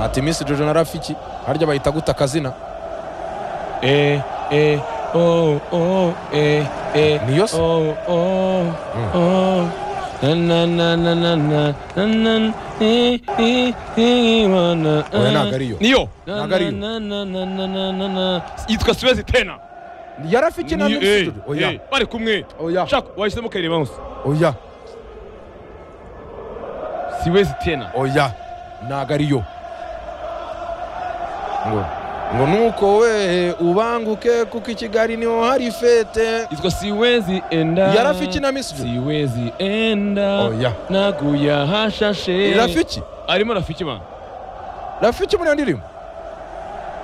ati misi jojo na rafiki harya bahita guta akazina Eh, eh, oh, oh, eh, eh, niyo se oh, oh, oh. Na, na, na, na, na, na, na, na, eh, eh, eh, wa, na, Oya ntago ah. ariyo. niyo Ntago ariyo. Na, na, na, na, na, na, na. yitwa suwezi tena ya rafiki na Ni- misi eh, jojo eh, oya bari kumwe oya shaka wahisemo kayireba hose oya siwezi tena oya ntago ariyo ngo ngo nuko we ubanguke kuko i kigali niho hari fete yitwa siwezi enda ya rafiki na misi jojo siwezi enda oya naguye ahashashe rafiki arimo rafiki mana rafiki muri iyo ndirimbo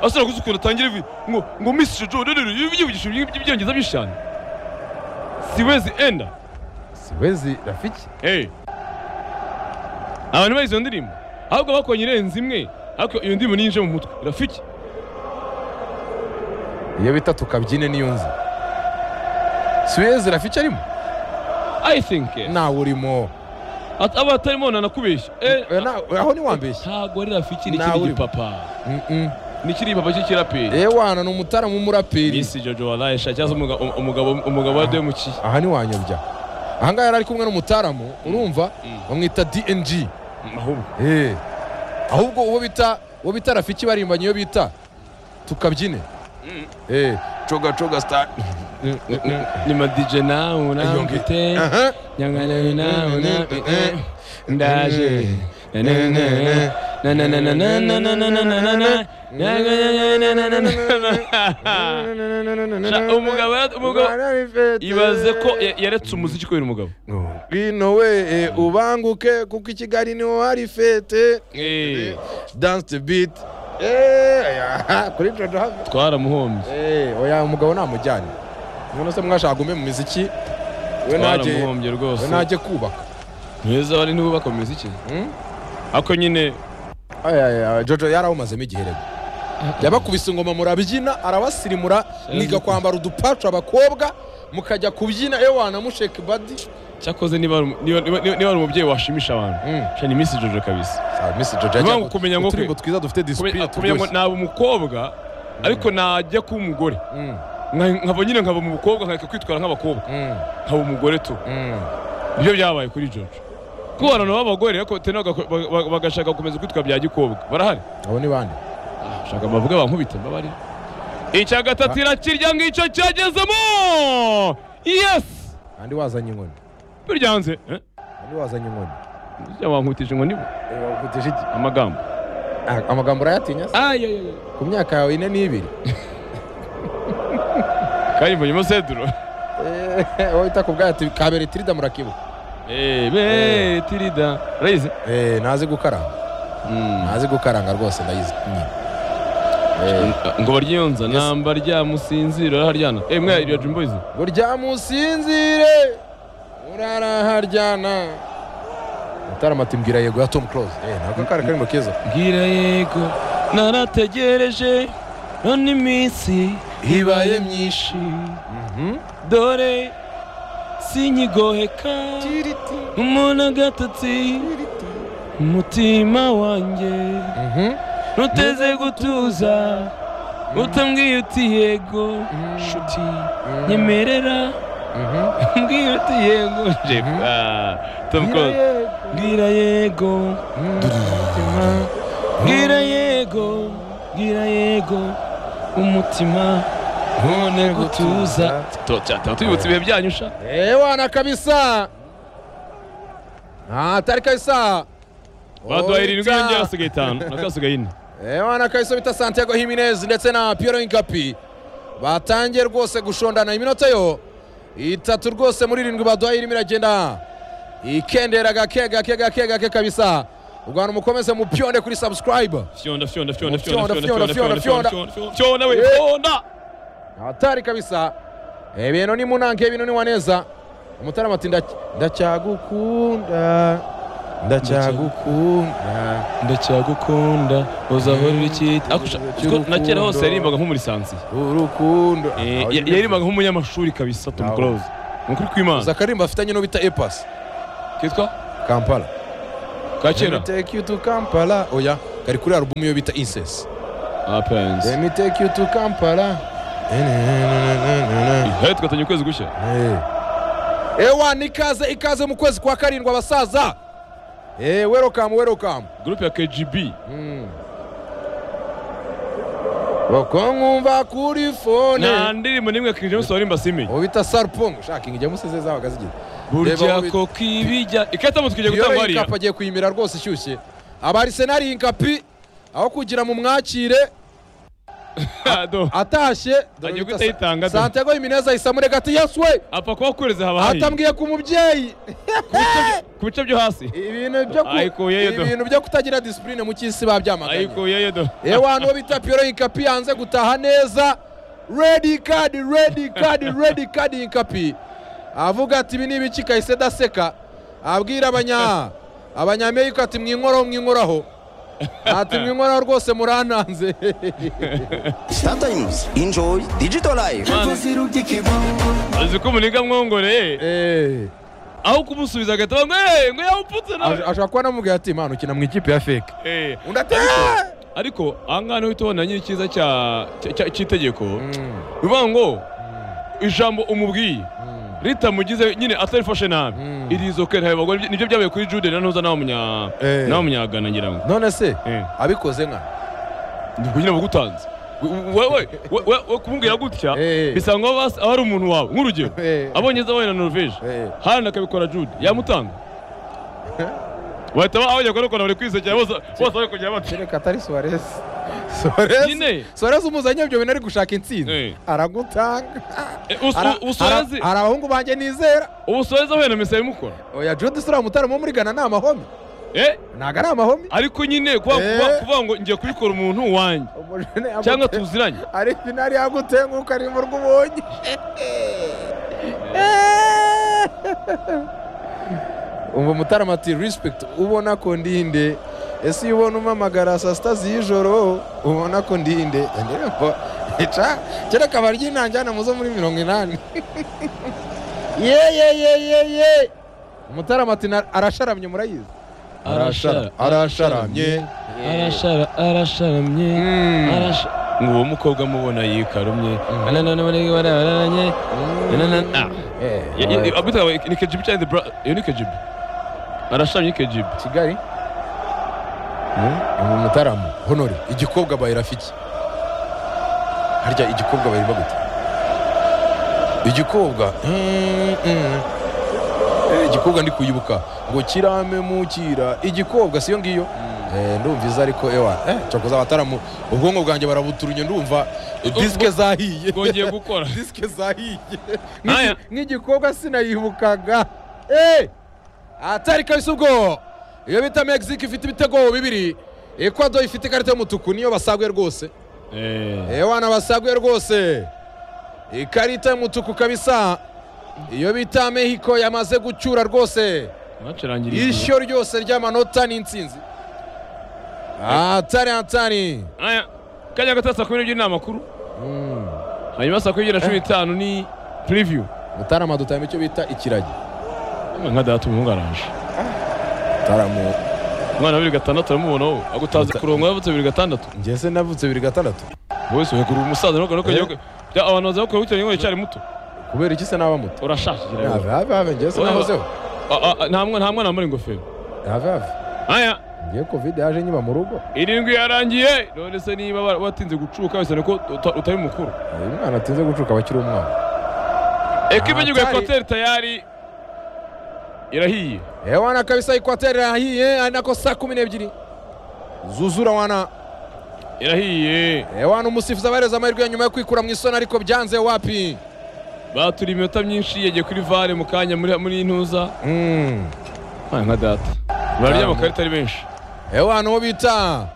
asara kuzi ukuntu atangira ivi ngo ngo misi jojo rero yivugisha ibyongereza byinshi cyane siwezi enda siwezi rafiki hey. abantu bazi iyo ndirimbo ahubwo bakonye irenze imwe ariko iyo ndirimbo niyo yinjiye mu mutwe rafiki iyo bita tukabyine niyo nzi siwezi rafiki arimo i think yes. ntawe urimo At- aba atarimo nanakubeshya Eh, Oya, nta- aho ntiwambeshye ntabwo ari rafiki ni Nawe ikindi urimo. gipapa Mm-mm. ni ikindi gipapa cy'ikiraperi yewe wana ni umutaramu w'umuraperi misi jojo waraye sha cyangwa se umuga- um- umugabo umugabo wa demuki aha ntiwanyobya aha ngaha yari ari kumwe n'umutaramu urumva Mm. bamwita dng ahubwo Eh. ahubwo uwo bita uwo bita rafiki barimbanye iyo bita tukabyine Mm. Eh, coga coga star ni madije nawe nawe Yonge. mfite Aha. nyanganawe nawe nawe ndaje na na na na na na na na na na na na na na na Sha- umugabo yara- umugabo ibaze ko ya- yaretse umuziki kubera umugabo ngwino we eh, ubanguke kuko i kigali niho hari fete Eh, dance the beat Eh, aya, kuri jojo hano twaramuhombye Eh, oya umugabo namujyane none se mwashaka gume mu miziki we najye twaramuhombye we rwose najye kubaka mwiza bari ntibubaka mu miziki Hmm? ariko nyine Ay, ay, ay, jojo yarawumazemo igihe rero yabakubise ingoma murabyina arabasirimura mwiga kwambara udupacu abakobwa mukajya kubyina ewana wanamusheka badi cyakoze niba ari umu- niba- niba- niba ari umubyeyi washimisha abantu Mm. sha ni misi jojo kabisa Sawa, Miss Jojo, Impamvu ajya- kumenya ngo uturimbo kwe- twiza dufite disipurine Kumenya- kumenya ngo turyoshye naba umukobwa ariko najya kuba umugore Mm, Nka- nkava nyine nkava mu bukobwa nkareka kwitwara nk'abakobwa mm, nkaba umugore tu mm. nibyo byabaye kuri jojo kubana nabo abagore ariko tena bagako- ba- ba- bagashaka gukomeza kwitwa bya gikobwa barahari abo ni bande shaka bavuga bankubita mbabari icya gatatu irakirya ngicyo cyagezemo yesi kandi wazanye inkoni biryanze Eh? kandi wazanye inkoni Ujya wankubitije ngo nibo Eh, wavugije iki? amagambo Ah, amagambo urayatinya se? ayayaya ku myaka yawe ine n'ibiri kandi mbonyemo seduro Eh, wowe wita ku bwayo ati kabere tirida murakibuka Eh, be tirida urayizi Eh, ntazi gukaranga Mm. ntazi gukaranga rwose ndayizi nyine Eh, ngo baryonza namba ryamusinzira araharyana eh mwe iryo dream boys burya musinzire uraraharyana mutarama ati mbwira yego ya tom close Eh, ntabwo akari karimo keza mbwira yego narategereje none iminsi ibaye myinshi dore sinyigoheka umuntu agatotsi umutima wanjye Mhm. ntuteze gutuza utambwiye uti yego nshuti nyemerera Mhm. mbwira uti yego Mhm. jepa tom close mbwira yego mbwira yego mbwira yego umutima ntone gutuza cyatuma tubibutsa ibihe byanyu sha ewana kabisa Ah, atari kabisa baduha irindwi Oita. yongera hasigaye itanu nakasigaye ine ewana kabisa bita santiago himinez ndetse na piero inkapi batangiye rwose gushondana iminota yo itatu rwose muri irindwi baduhaye irimo iragenda ikendera gake gake gake gake kabisa u rwanda mukomeze mupyonde kuri subscribe fyonda fyonda Fyonda, fyonda fyonda fyonda, fyonda fyonda fyonda fyonda, fyonda fyonda we Eh. fyonda atari kabisa ibintu ni munange ibintu ni waneza umutarama ati ndac- ndacyagukunda ndacyagukunda ndacyagukunda uzahora uri icyita ariko sha- Cy'urukundo. kuko na kera hose yaririmbaga nk'umuri sansiye urukundo Eh, ya- yaririmbaga nk'umunyamashuri kabisa tom Nawe. close ni ukuri kw'imana uzi akaririmbo afitanye n'uwo bita epasi kitwa kampala ka kera Let me take you to kampala oya kari kuri alubumu yo bita insesi apenzi emiteke yutu kampala ihe tugatanya ukwezi gushya ewa nikaze ikaze mu kwezi kwa karindwi abasaza Eh, welcome welcome gurupe ya kgb uko nkumva kuri nta fone ndirimbo n'imwe king james waririmba simenye ubu bita sarpong shaka ingijya museze zabaga zigira Reba burya ubu- koko ibijya ikatamu tukigiye iyo gutangwa hariya yinkapi agiye kuyimira rwose ishyushye aba arisenari yinkapi aho kugira mu mwakire Ado. atashye dore Agiye bita guhita yitanga, do. santiago himineza ahise amurega ati yesu we apfa kuba kureze haba hahiye atambwiye ku mubyeyi ku bice byo hasi ibintu byo ku- Ayikuyeyo, do. ibintu byo kutagira disipurine mu cy'isi babyamaganye ayikuyeyo do yewe hano bita piyoro yinkapi yanze gutaha neza redi kadi redi kadi redi kadi yinkapi avuga ati ibi ni ibiki kahise daseka abwira abanya abanyamerika ati mwinkoraho mwinkoraho ati mwinkoraho rwose murananze Star Times. Enjoy Digital Life. azi ko umuringa mwongoreye Eh, aho kumusubiza agahita bamwe "Eh, ngo yawupfutse nawe ash- ashobora kuba namubwira ati mpano ukina mu ikipe ya feke Eh, undi ati "Ah!" ariko aha ngaha niho uhita ubona nyiri cyiza cya- cya- cya- cy'itegeko Mm, bivuga ngo ijambo umubwiye ritamugize nyine atarifashe nabi Mm. irizoke ntayo bagore nibyo byabaye kuri jude na ntuza nawe munya Eh. nawe munyagana ngira ngo none se Eh. abikoze nka ubwo nyine bagutanze wewe we- we- we kumubwira gutya Eh. bisa ngo aba aba ari umuntu wawe nk'urugero Eh. abonye zabaye na norvege Eh. hano akabikora jude yamutanga bahita bahajya kurukora buri kwisekera bose bose bari kujya bati kereka atari suwarez suwarez Nyine. suwarez umuzanye ibyo bintu ari gushaka intsinzi Eh. aragutanga "Eh, ubu- Ara- ubu Suarez- ara- hari abahungu banjye nizera ubu soreza ahuye na misa yimukora oya jodi sura mutarama wo muri gana ni amahome eh ntago ari amahome ariko nyine kuba- Eh. kuba- kuvuga ngo ngiye kubikora umuntu wanjye Umujene amute- cyangwa tuziranye ari finari yagutenguka ari mu rw'ubonye umva mutarama ati respect ubona ko ndinde ese iyo ubona umpamagara saa sita z'ijoro ubona ko ndinde ndirimbo ica kera akaba ryinanjyana muzo muri mirongo inani ye ye ye ye ye mutarama ati "Na- arasharamye murayizi Arashara- arasharamye arashara arasharamye Mm. arasha- ngo uwo mukobwa mubona yikarumye anananabonye bararanye ananana Eh, abita ni kejibi cyangwa the bra- iyo ni kejibi arashamye kejibi kigali ni mutarama honore igikobwa bayi rafiki harya igikobwa bayi bagute igikobwa mm, mm. Eh, igikobwa ndi kuyibuka ngo kirame mukira igikobwa siyo ngiyo Eh, ndumva iza ariko ewa eh, cyakoze abataramu ubwonko bwanjye barabuturunye ndumva disike zahiye bwongeye gukora disike zahiye Aya. Nk'igi- nk'igikobwa sinayibukaga Eh, atari kabisa ubwo iyo bita mexique ifite ibitego bibiri ekwado ifite ikarita y'umutuku niyo basaguye rwose Eh, ewana basaguye rwose ikarita y'umutuku kabisa iyo bita mexico yamaze gucyura rwose bacurangira igihe. ishyo ryose ry'amanota n'insinzi atari atari Aya, kanya gato saa kumi n'ebyiri ni amakuru hanyuma saa kumi n'ebyiri na cumi n'itanu ni preview mutarama dutahamo icyo bita ikiragi nka data umuhungu araje mutarama umwana wa bibiri gatandatu aramubona wowe agutaza kurongo yavutse bibiri gatandatu ngese navutse bibiri gatandatu wowe se uhekura umusaza nuko nuko Eh. bya abantu baza bakora gutya ngo cyari muto kubera iki se naba muto urashaje have have have ngese nahozeho Ah, ah, nta mwana nta mwana wambaye ingofero have have aya ngiye covid yaje nyiba mu rugo irindwi yarangiye none se niba wa- watinze gucuka wese niko uta- utari mukuru uyu mwana atinze gucuka aba akiri umwana ekipa y'igihugu ya Hatari. kwateri tayari irahiye Eh, wana kabisa ikwateri irahiye ari nako saa kumi n'ebyiri zuzura wana irahiye Eh, wana umusifuzi abahereza amahirwe ya nyuma yo kwikura mu isoni ariko byanze wapi baturiye iminota myinshi yagiye kuri vare mu kanya muri muri intuza Mm. Ah, nka data bararya amakarita ari benshi Eh, wana uwo bita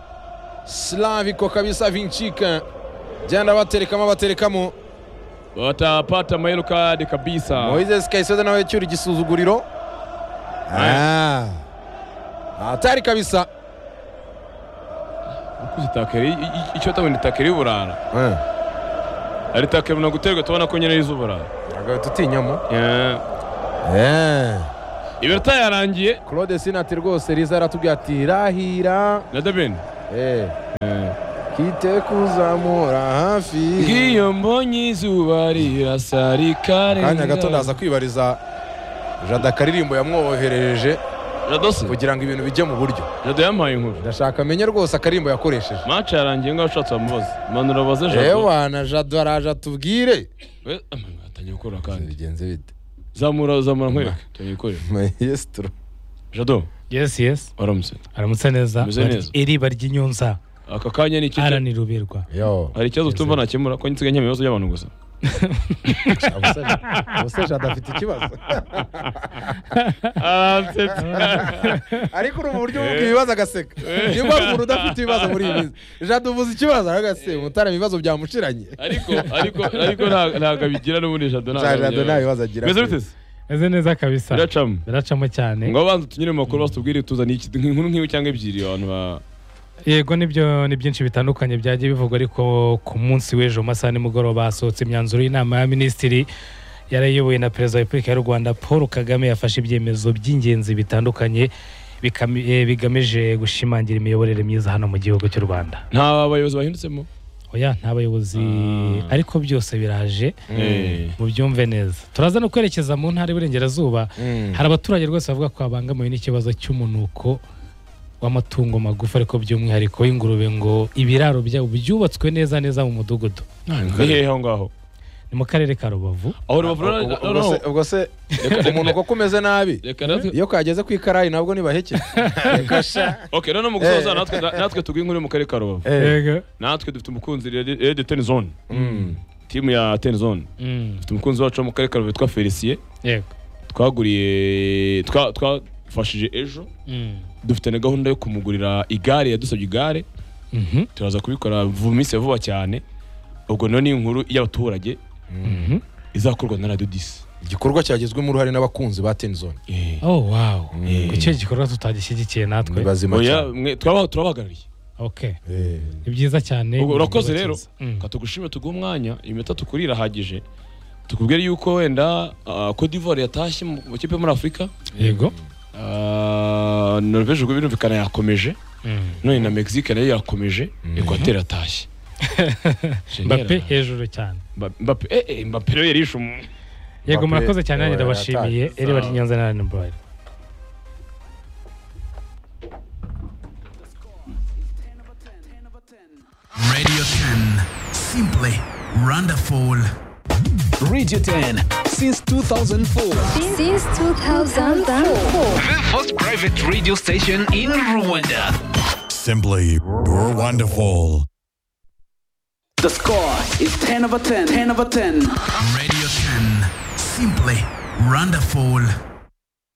slaviko kabisa vincika byanda baterekamo baterekamo batapata amayero kade kabisa moises kayisoza nawe cyura igisuzuguriro Ah. atari kabisa Ukuze takeri- i- i- icyo batabona itakeri y'uburara Eh. ari takeri na guterwa tubona ko nyine y'iz'uburara agahita utinyamo Eh, iminota yarangiye claude sinati rwose riza aratubwira ati rahira na debeni Eh. Kite kuzamura hafi iyo mbonye izuba rirasa rikarenga kanya gato ndaza kwibariza jada karirimbo yamwoherereje radose kugira ngo ibintu bijye mu buryo jado yampaye inkuru ndashaka amenye rwose akaririmbo yakoresheje mace yarangiye ngo ashatse amubaze manura abaze jado ewa na jado araje atubwire We- Ama- atangiye gukora kandi bigenze bite zamura zamura nkwereke atangiye gukorera maestro jado yesi yesi waramutse aramutse neza Ameze Bari- neza. iriba ry'inyunza aka kanya ni iki araniruberwa yo hari ikibazo tumva nakemura ko nsigaye nkemura ibibazo by'abantu gusa ubuse jada afite ikibazo ariko uri mu buryo bw'ubwo ibibazo agaseka niba hari umuntu udafite ibibazo muri iyi minsi jada uvuze ikibazo aragase mutarama ibibazo byamushiranye ariko ariko ariko nta- ntabwo abigira n'ubundi jado ntabwo jada abigira. nta bibazo agira meze bite se meze neza kabisa biracamo biracamo cyane ngo abanza tunyure mu makuru batubwire tuzane iki- inkuru nk'iyo cyangwa ebyiri abantu ba yego nibyo ni byinshi bitandukanye byagiye bivugwa ariko ku munsi w'ejo mu masaha nimugoroba hasohotse imyanzuro y'inama ya minisitiri yari ayobowe na perezida wa repubulika y'u rwanda paul kagame yafashe ibyemezo by'ingenzi bitandukanye bikam- eh, bigamije gushimangira imiyoborere myiza hano mu gihugu cy'u rwanda nta bayobozi bahindutsemo oya nta bayobozi Ah. ariko byose biraje Eh. mubyumve neza turaza no kwerekeza mu ntara y'uburengerazuba hari abaturage rwose bavuga ko babangamiwe n'ikibazo cy'umunuko w'amatungo magufi ariko by'umwihariko ingurube ngo ibiraro byabo byubatswe neza neza mu mudugudu ni hehe aho ngaho ni mu karere ka rubavu aho Ubwo- rubavura ubwo se- ubwo se umuntu koko umeze nabi reka natwe iyo kageze ku ikarayi nabwo ntibaheke ok noneho mu gusoza natwe natwe tugwe inkuru yo mu karere ka rubavu yego natwe dufite umukunzi rede teni zone timu ya teni zone Mm, dufite umukunzi wacu wo mu karere ka rubavu witwa felicien yego twaguriye twa- twafashije ejo Mm, dufite na gahunda yo kumugurira igare yadusabye igare mhm, turaza kubikora vu- minsi ya vuba cyane ubwo nayo ni inkuru y'abaturage mhm. izakorwa na radiyo disi igikorwa cyagizwemo uruhare n'abakunzi ba tenzone oh wow ku cyo gikorwa tutagishyigikiye natwe ni bazima oya cyane mwe turaba- turabahagarariye okay Eh. ni byiza cyane Ubwo urakoze rero Mm. ka tugushime tuguhe umwanya iminota tukuri irahagije tukubwire yuko wenda ah, Cote d'Ivoire yatashye mu mu kipe yo muri Afurika yego ah, Norvège ubwo birumvikana yakomeje Mm. none na Mexique nayo yakomeje Equateur yatashye Génial. mbappe hejuru cyane Mba- Mbappe eh, eh, Mbappe rero yarishe umu- Mbappe, yego murakoze cyane nanjye eh, ndabashimiye yataye. iriba ry'inyanza na rani burayiro Radio 10. Simply wonderful. Radio 10 since 2004. since 2004. The first private radio station in Rwanda. Simply wonderful. The score is 10 over 10, 10 over 10. Radio 10. Simply wonderful.